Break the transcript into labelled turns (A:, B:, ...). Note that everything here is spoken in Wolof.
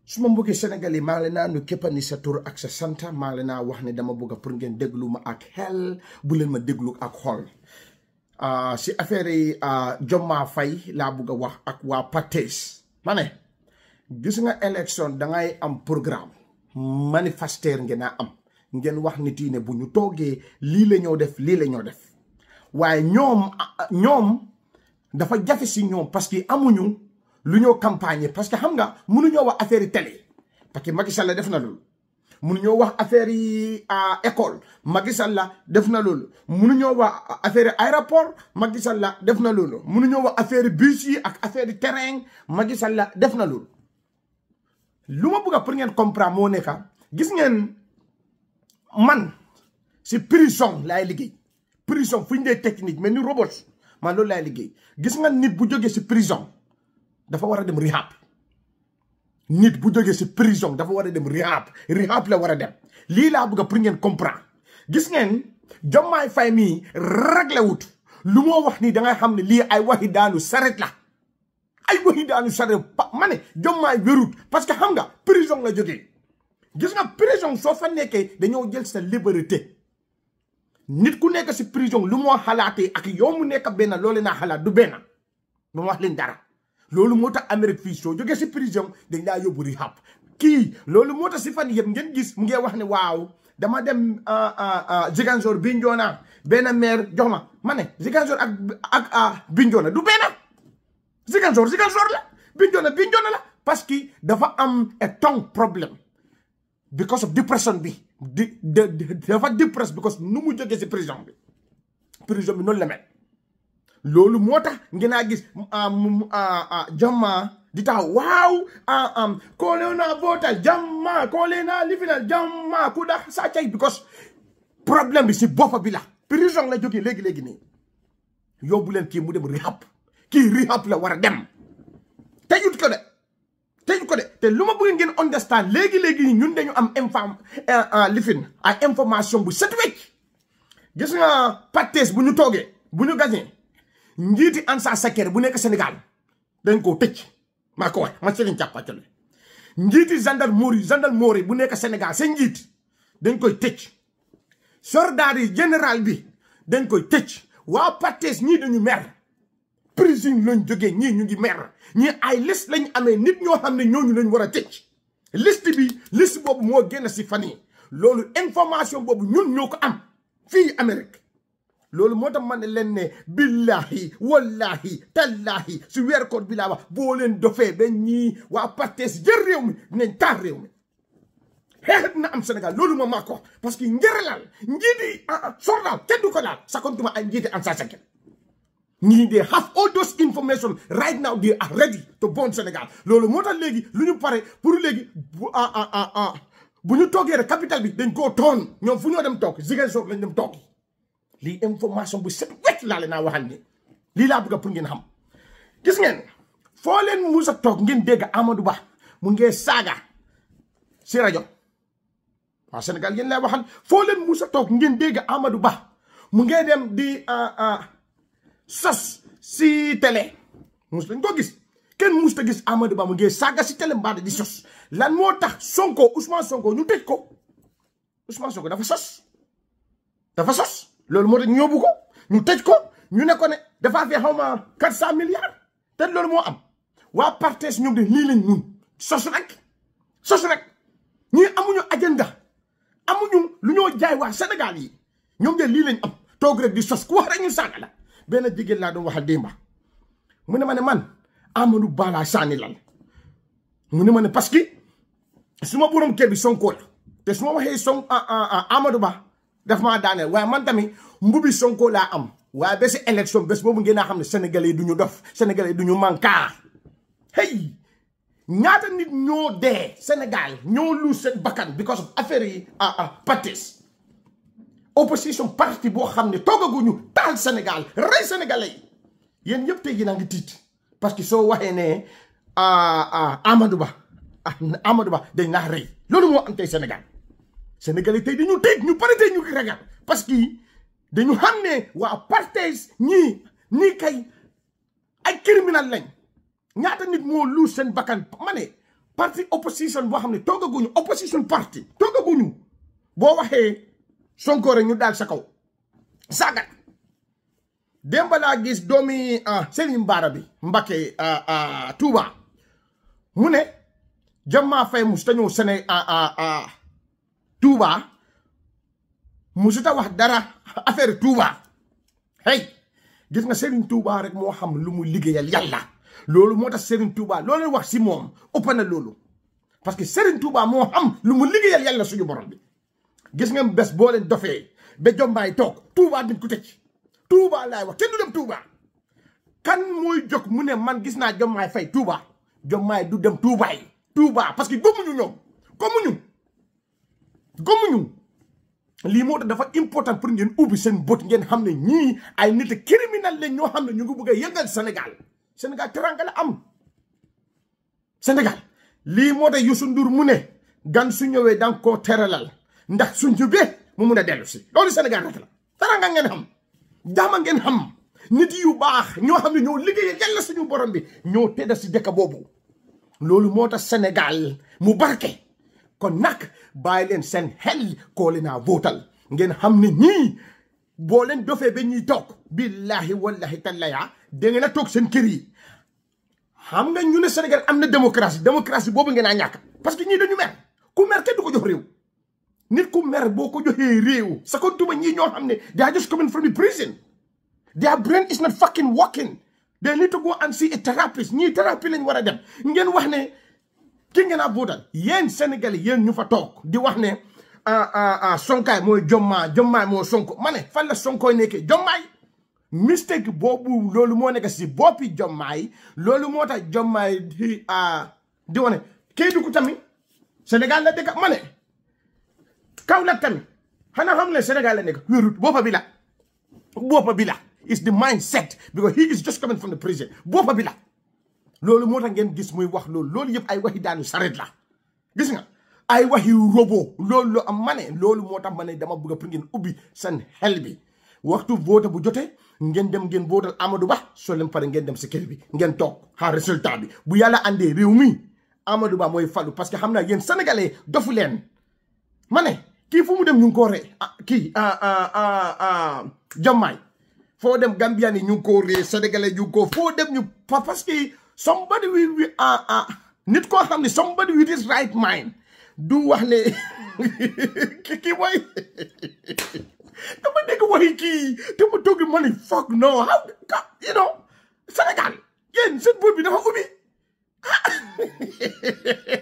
A: su ma mbokki Sénégal yi maa ngi leen naa nu képp ni sa tur ak sa santa maa ngi leen naa wax ne dama bëgg pour ngeen déglu ma ak xel bu leen ma déglu ak xol si affaire yi Jommaa Fay laa bëgg a wax ak waa Pates ma ne gis nga élection dangay am programme manifester ngeen a am ngeen wax nit yi ne bu ñu toogee lii la ñoo def lii la ñoo def waaye ñoom ñoom dafa jafe si ñoom parce que amuñu lu ñoo campagne parce que xam nga mënuñoo wax affaire yi télé parce que Macky Sall def na loolu mënuñoo wax affaire yi école Macky Sall def na loolu mënuñoo wax affaire aéroport Macky Sall def na loolu mënuñoo wax affaire bus yi ak affaire terrain Macky Sall def na loolu lu ma bëgg a pour ngeen comprendre moo nekk gis ngeen man si prison laay liggéey prison fu ñu dee technique mais ni robot man loolu laay liggéey gis nga nit bu jógee si prison dafa war a dem rehab nit bu jógee si prison dafa war a dem rehab rehab la war a dem lii laa bëgg pour ngeen comprendre gis ngeen Jommaay Fay mii réglé wut lu moo wax nii dangay xam ne lii ay waxi daanu saret la ay waxi daanu saret ma ne Jommaay wérut parce que xam nga prison la jógee gis nga prison soo fa nekkee dañoo jël sa liberté nit ku nekk si prison lu moo xalaatee ak yow mu nekk benn loolu naa xalaat du benn ba ma wax leen dara loolu moo tax Amérique fii soo jógee si prison dañ laa yóbbu rehab kii loolu moo tax si fan yëpp ngeen gis mu ngi wax ne waaw dama dem Ziguinchor Bignona benn maire jox ma ma ne Ziguinchor ak ak Bignona du benn Ziguinchor Ziguinchor la Bignona Bignona la parce que dafa am a tongue problème because of depression bi di dafa depress because nu mu jógee si prison bi prison bi noonu la mel loolu moo tax ngeen a gis Jommaa di tax waaw koo leen naa votal Jommaa koo leen naa lifinal Jommaa ku dax saa cay because problème bi si boppa bi la prison la jógee léegi-léegi nii yóbbu leen kii mu dem rehab kii rehab la war a dem teyut ko de teyut ko de te lu ma bëgg ngeen understand léegi-léegi ñun dañu am infam lifin ay information bu set wecc gis nga Pates bu ñu toogee bu ñu gañee njiiti Ansa Sakere bu nekk Sénégal dañ koo tëj maa ko wax ma ci leen càppacole njiiti gendarmerie gendarmerie bu nekk Sénégal seen njiit dañ koy tëj soldat yi général bi dañ koy tëj waa Pates ñii dañu mer prison lañ jógee ñii ñu ngi mer ñii ay liste lañ amee nit ñoo xam ne ñooñu lañ war a tëj liste bi liste boobu moo génn si fan yi loolu information boobu ñun ñoo ko am fii Amérique loolu moo tax ma ne leen ne billahi wallahi tallahi si weer koor bi laa wax boo leen dofee ba ñii waa Pates jël réew mi dinañ taal réew mi xeex dina am Sénégal loolu ma maa ko parce que njëralal njiiti soldat kenn du ko daal sakontuma ay njiiti Ansa Sakere ñii they have all those information right now they are ready to burn Sénégal loolu moo tax léegi lu ñu pare pour léegi bu bu ñu toogee rek capital bi dañ koo toon ñoom fu ñoo dem toog Ziguinchor lañ dem toog lii information bu set wecc laa leen naa waxal ni lii laa bëgg pour ngeen xam gis ngeen foo leen musa toog ngeen dégg Amadou Ba mu ngee saaga si rajo waaw Sénégal yéen lay waxal foo leen musa toog ngeen dégg Amadou Ba mu ngee dem di sos si télé mus lañ ko gis kenn mus ta gis Amadou Ba mu ngee saaga si télé mbaada di sos lan moo tax Sonko Ousmane Sonko ñu tëj ko Ousmane Sonko dafa sos dafa sos loolu moo tax ñu yóbbu ko ñu tëj ko ñu ne ko ne dafaa fee xaw ma quatre cent milliards te loolu moo am waa Pates ñoom de lii lañ mun sos rek sos rek ñii amuñu agenda amuñu lu ñoo jaay waa Sénégal yi ñoom de lii lañ am toog rek di sos ku wax rek ñu saaga la benn jigéen laa doon waxal démba mu ne ma ne man Amadou Ba laa sànni lal mu ne ma ne parce que su ma borom kër bi Sonko la te su ma waxee son Amadou Ba daf maa daaneel waaye man tamit mbubi Sonko laa am waaye ba si élection bés boobu ngeen a xam ne sénégalais yi du ñu dof sénégalais yi du ñu mankaar hey ñaata nit ñoo dee Sénégal ñoo lu seen bakkan because of affaire yi Pates opposition parti boo xam ne toogaguñu taal Sénégal rey sénégalais yi yéen yëpp tey jii naa ngi tiit parce que soo waxee ne Amadou Ba Amadou Ba dañ naa rey loolu moo am tey Sénégal sénégalais tey dañu tiit ñu pare tey ñu ngi ragal parce que dañu xam ne waa Pates ñii nii kay ay criminal lañ ñaata nit moo luus seen bakkan ma ne parti opposition boo xam ne toogaguñu opposition parti toogaguñu boo waxee Sonko rek ñu daal sa kaw saagat démb laa gis doomi Serigne Bara bi Mbacké Touba mu ne Diomaye Faye musuta ñëw Séné Touba musuta wax dara affaire Touba hey gis nga Serigne Touba rek moo xam lu mu liggéeyal yàlla loolu moo tax Serigne Touba loolu wax si moom ëpp na loolu parce que Serigne Touba moo xam lu mu liggéeyal yàlla suñu borom bi gis nga bés boo leen dofee ba Diomaye toog Touba dañ ko tëj Touba laay wax kenn du dem Touba kan mooy jóg mu ne man gis naa Diomaye Faye Touba Diomaye du dem Touba yi Touba parce que gëmuñu ñoom gëmuñu gëmuñu lii moo tax dafa important pour ngeen ubbi seen bët ngeen xam ne ñii ay nit criminel lañ ñoo xam ne ñu ngi bëgg a yëngal Sénégal Sénégal teranga la am Sénégal lii moo tax Youssou Ndour mu ne gan su ñëwee danga koo teralal ndax su njubee mu mun a dellu si loolu Sénégal rek la teranga ngeen xam jaama ngeen xam nit yu baax ñoo xam ne ñoo liggéeyal yàlla suñu borom bi ñoo tedda si dëkk boobu loolu moo tax Sénégal mu barke kon nag bàyyi leen seen xel koo leen a votal ngeen xam ne ñii boo leen dofee ba ñuy toog billahi wallahi tallaya da ngeen a toog seen kër yi xam nga ñu ne Sénégal am na démocratie démocratie boobu ngeen a ñàkk parce que ñii dañu mer ku mer kenn du ko jox réew nit ku mer boo ko joxee réew sa ko tuba ñii ñoo xam ne they are just coming from the prison their brain is not fucking working they need to go and see a therapist ñii thérapie lañ war a dem ngeen wax ne ki ngeen a votal yéen Sénégalais yéen ñu fa toog di wax ne sonkaay mooy jommaa jommaay moo sonko ma ne fan la sonkooy nekkee jommaay mistake boobu loolu moo nekk si boppi jommaay loolu moo tax jommaay di di wane Kédougou tamit Sénégal la dëkk ma ne Kaolack tamit xanaa xam ne Sénégal la nekk wérut boppa bi la boppa bi la is the mindset because he is just coming from the prison boppa bi la loolu moo tax ngeen gis muy wax loolu loolu yëpp ay waxi daanu saret la gis nga ay waxi robo loolu lu am ma ne loolu moo tax ma ne dama bëgg pour ngeen ubbi seen xel bi waxtu vote bu jotee ngeen dem ngeen votal Amadou Ba soo leen pare ngeen dem si kër bi ngeen toog xaar résultat bi bu yàlla andee réew mi Amadou Ba mooy falu parce que xam naa yéen sénégalais dofu leen ma ne kii fu mu dem ñu ngi koo ree kii Diomaye foo dem Gambien yi ñu ngi koo ree sénégalais ñu ngi koo foo dem ñu parce que somebody with nit koo xam ne somebody with his right mind du wax ne kii mooy dama dégg waxi kii te ma toog ma ne fuck no how you know Sénégal yéen seen boot bi dafa ubbi